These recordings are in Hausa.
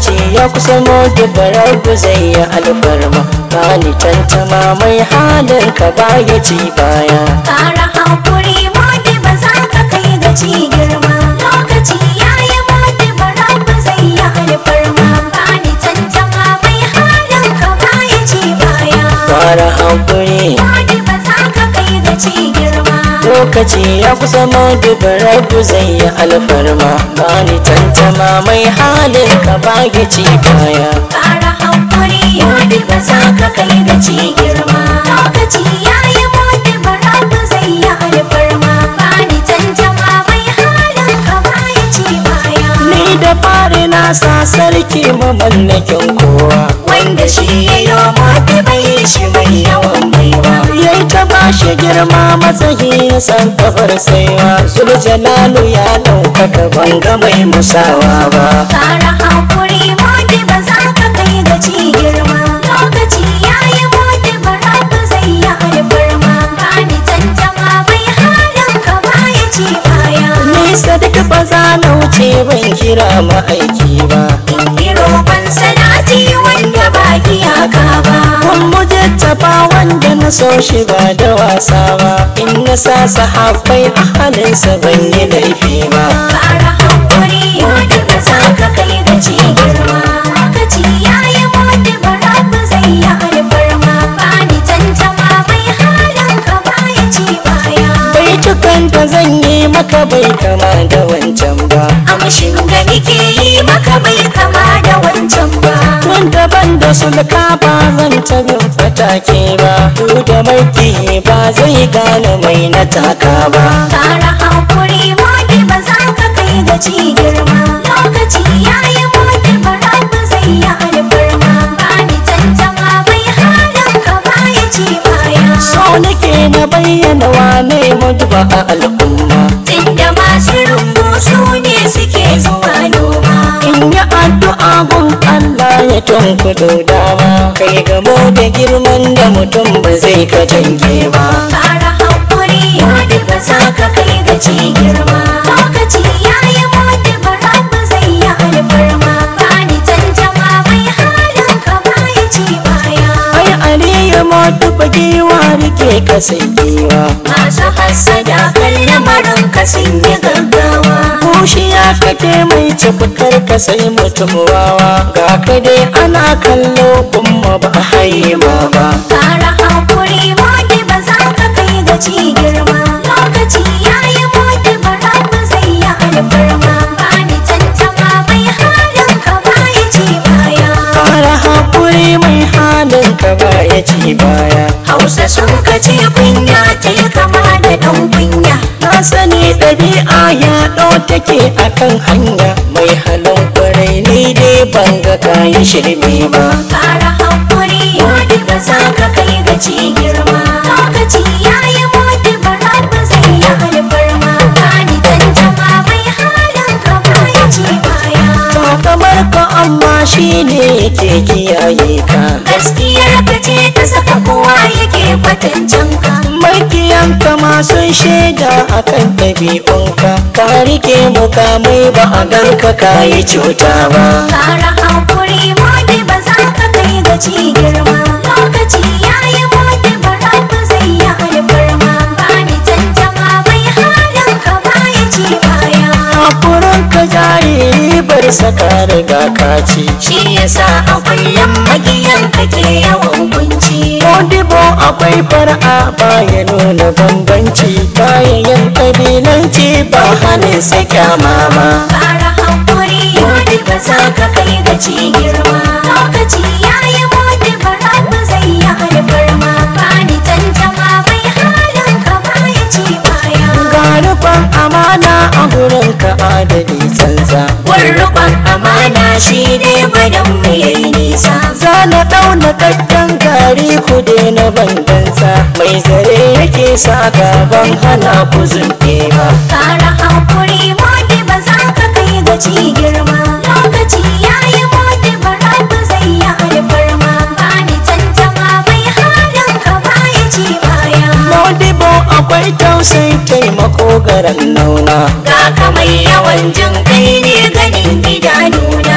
lokaci ya kusa modu barabu zai yi alfarma bani tantama mai halin ka baya ci baya Kara haƙuri modi ba za ka kai gaci girma lokaci ya yi modi bara ba zai yi alfarma bani tantama mai halin ka baya ci baya fara haƙuri modi ba za ka kai gaci girma lokaci ya kusa modu barabu zai yi alfarma bani tantama mai halin ka baya ci baya Kara haƙuri modi ba za ka kai gaci girma lokaci ya yi modi bara ba zai yi alfarma bani tantama mai halin ka baya ci baya ni da fari na sa sarki mamallakin kowa wanda shi ya yi mota bai shi mai yawan baiwa yayi ta bashi girma matsayi ya san kafar saiwa Jalalu ya ɗaukaka banga mai musawa ba kara haƙuri mota ba za ka kai ga ci girma lokaci ya yi mota bara ba zai yi alfarma ba ni tantama bai halin ka baya ci baya nisa duk ba za na wuce ban kira ma'aiki ba in yi roƙon salati wanda ba iyaka ba kun mujattaba wanda na so shi ba da wasa ba in na sa sahabbai a halinsa ban yi laifi ba kara haƙuri mota ba za ka kai ga ci girma lokaci ya yi mota bara ba zai yi alfarma ba ni tantama bai halin ka baya ci baya baitukan da zan yi maka bai kama da wancan ba Amshin da nake yi maka bai kama da wancan ba Tun daban da sulka ba zan ta bin fatake ba Du da maki ba zai gane mai na taka ba Kara haƙuri modi ba za ka kai ga ci girma Lokaci ya yi modi bara ba zai yi alfarma Ba ni tantama bai halin ka baya ci baya So nake na bayyana wane mutuba a al'umma Tunda masu rumbu su ne suke zuwa noma In yi addu'a gun Allah ya tunkudo dama Kai gamo da girman da mutum ba zai ka tanke ba Kara haƙuri modi ba za ka kai ga ci girma Lokaci ya yi modi bara ba zai yi alfarma Ba ni tantama bai halin ka baya ci baya Ai aliyu mutu giwa rike ka sai giwa Masu hassada kan lamarin ka sun yi gaggawa Kushiya kake mai cifukar ka sai mutum wawa Ga ka dai ana kallo kuma ba a haye ma ba Kara haƙuri modi ba za ka kai ga ci girma Lokaci ya yi modi bara ba zai yi alfarma Ba ni tantama bai halin ka baya ci baya Fara haƙuri mai halin ka ba ya ci baya Hausa sun kace kunya ta yi kama da ɗan kunya Na sani ɗabi'a ya ɗau take akan hanya Mai halin kwarai ni dai ban ga kayi shirme ba Kara haƙuri modi ba za ka kai ga ci girma Lokaci ya yi modi bara ba zai yi alfarma Ba ni tantama bai halin ka baya ci baya Ba kamar ka amma shi ne yake kiyaye ka Gaskiyar ka ce ta saka kowa yake kwatancin ka Makiyanka masu shaida akan ɗabi'unka Ka rike mukamai ba a ganka ka yi cuta ba Kara haƙuri modi ba za ka kai ga ci girma Lokaci ya yi modi bara ba zai yi alfarma Ba ni tantama bai halin ka baya ci baya Hakurin ka jari bar saka riga ka ci Shi yasa a kullum magiyan kake yawan kunci Modibo akwai far'a baya nuna bambanci Bayan ƙabilanci ba hannun sa kyama ba Kara haƙuri modi ba za ka kai ga ci girma Lokaci ya yi modi bara ba zai yi alfarma Ba ni tantama bai halin ka baya ci baya Garufan amana a gurin ka adali tsantsa Gwarruban amana shi ne gwadon mu yayi nisa Za na ɗauna kakkan gari ku na bandansa Mai zare yake sa gaban hana ku zunɗe ba Kara haƙuri modi ba za ka kai ga ci girma Lokaci ya yi modi bara ba zai yi alfarma Ba ni tantama bai halin ka baya ci baya Modibo akwai tausayi taimako garan nauna Ga ka mai yawan jin kai ne ganin idanuna Za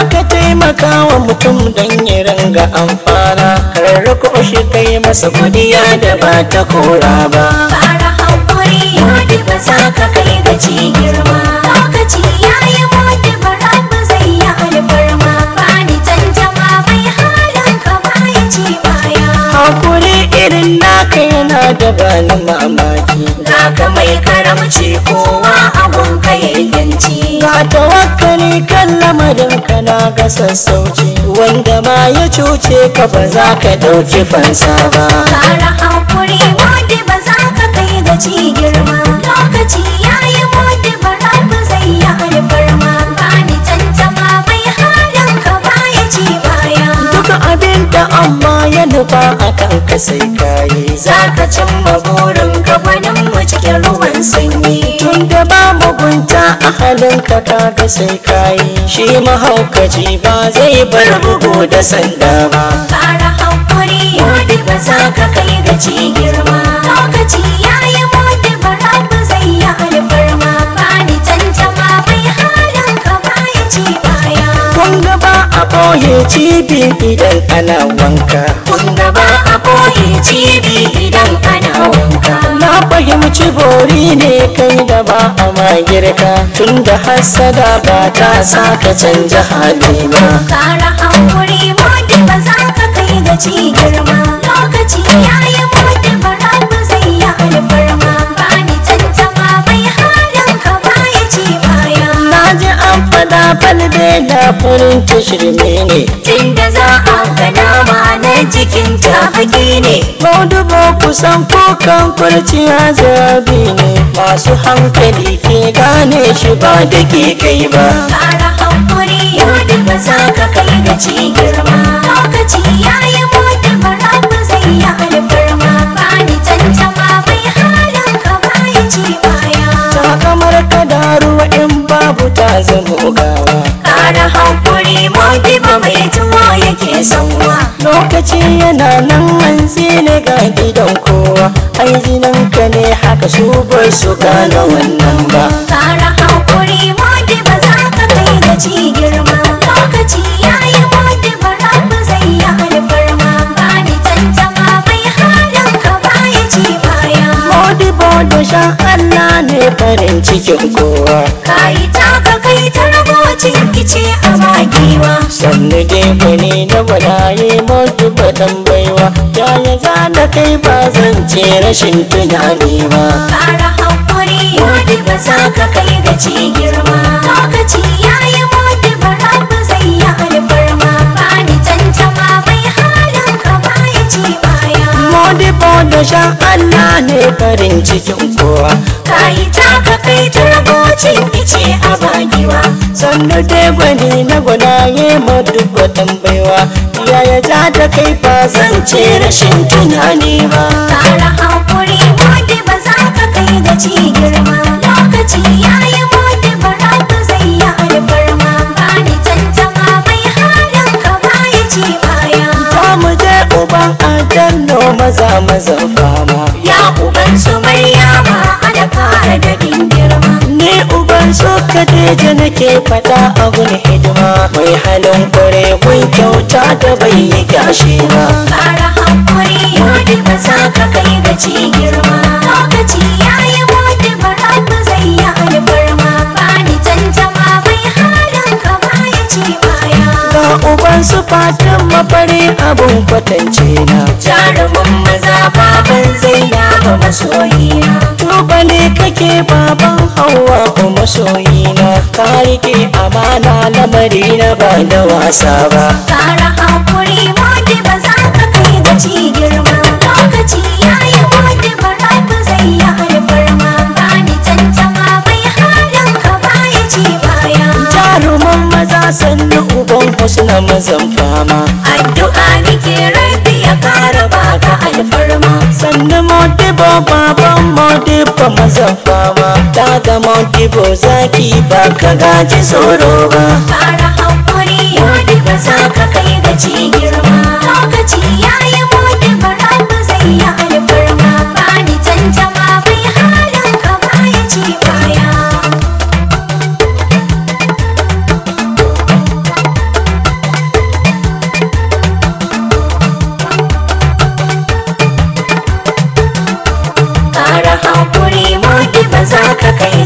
ka taimaka wa mutum don ya ranga amfana karrako shi kai masa godiya da ba ta kora ba Fara haƙuri modi ba za ka kai gaci girma Lokaci ya yi modi bara ba zai yi alfarma Bani tantama bai halin ka baya ci baya hakuri irin naka yana da bani mamaki Ga ka mai karamci kowa abun ka yayyanci ga tawakkali kan lamarin ka na ga sassauci wanda ma ya cuce ka ba za ka ɗauki fansa ba Fara haƙuri modi ba za ka kai gaci girma Lokaci ya yi modi bara ba zai yi alfarma Bani tantama bai halin ka baya ci baya duk abin da amma ya nufa a kan ka sai kayi za ka cimma burin gabanin mu cikin ruwan sanyi tun da ba mugunta a halin ka kaga sai kayi shi mahaukaci ba zai bar bugu da sanda ba fara haƙuri modi ba za ka kai gaci girma lokaci ya yi modi bara ba zai yi alfarma ba ni tantama bai halin ka baya ci baya kun ga ba a ɓoye cibi idan ana wanka kun ga ba a boye cibi idan ana wanka na fahimci bori ne kai da ba a magirka tun da hassada ba ta sa ka canja hali ba fara haƙuri modi ba za ka kai gaci girma lokaci ya yi modi bara ba zai yi alfarma ba ni tantama bai halin ka baya ci baya na ji an fada falbe na farin shirme ne Tunda za a ga nama na jikin ta baki ne Maudubo kusan kukan kurciya zabi ne masu hankali ke gane shi ba da ke kai ba Kara hankuri yau ba za ka kai da ci girma Lokaci ya yi mota bara ba zai yi alfarma Ba ni tantama bai halin ka baya ci baya ta kamar kada ruwa in babu ta zama gawa Kara hankuri mota ba mai tuwo yake sanwa lokaci yana nan hanzi ne ga gidan kowa ai ka ne haka su bai su gane wannan ba Kara hankuri mota ba za ka kai da ci girma Lokaci ya yi mota bara ba zai yi alfarma Ba ni tantama bai halin ka baya ci baya Modibo da shan Allah ne farin cikin kowa Kayi taka kai ta ragocin kice a magiwa sannu dai gwani na gwanaye mutu baɗan baiwa yaya za na kai ba zan ce rashin tunani ba Kara hankuri modi ba za ka kai da ci girma Lokaci ya yi modi bara ba zai yi alfarma Ba ni tantama bai halin ka baya ci baya Modibo da shan Allah ne farin cikin kowa Kayi taka kai ta ragocin kice a magiwa sannu dai gwani na gwanaye mutu baɗan baiwa yaya za ta kai ba zan ce rashin tunani ba Kara hankuri modi ba za ka kai da ci girma Lokaci ya yi modi bara ba zai yi alfarma Ba ni tantama bai halin ka baya ci baya za mu je uban adanno maza mazan fama Ya uban su Maryama ada fara da girma Ni uban so kadeja nake faɗa a gun hidima mai halin kware kun kyauta da bai yi gashi ba. Kara hankuri modi ba za ka kai da ci girma Lokaci ya yi modi bara ba zai yi alfarma Ba ni tantama bai halin ka baya ci baya Ga uban su fatan mafari abun kwatance na. jarumin maza baban zainaba masoyina Tubali kake baban hawa ko masoyina ka rike amana lamari na ba da wasa ba. kara hankuri modi ba za ka kai da ci girma lokaci ya yi modi bara ba zai yi alfarma ba ni tantama bai halin ka baya ci baya Jaruman maza sannu uban husna mazan fama. addu'a nike rabi ya kara baka alfarma sannu modibo baban modibo mazan fama daga modibo zaki ba ka gaji tsoro ba kara hankuri modi ba za ka kai da ci girma lokaci ya yi modi bara ba zai yi alfarma ba ni tantama bai halin ka baya ci baya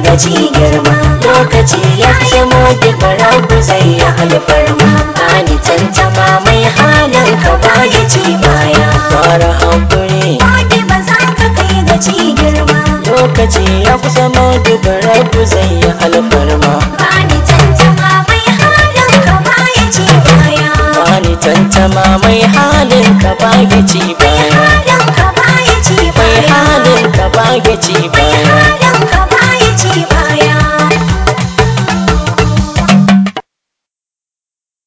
ga ci girma lokaci ya zamo duk rabu zai yi alfarma bani tantama mai halin ka baya ci baya fara hankuri Wadi ba za ka kai ga ci girma lokaci ya kusa duk rabu zai yi alfarma bani tantama mai halin ka baya ci baya bani tantama mai halin ka bage ci baya halin ka baya ci mai baya halin ka bage ci baya halin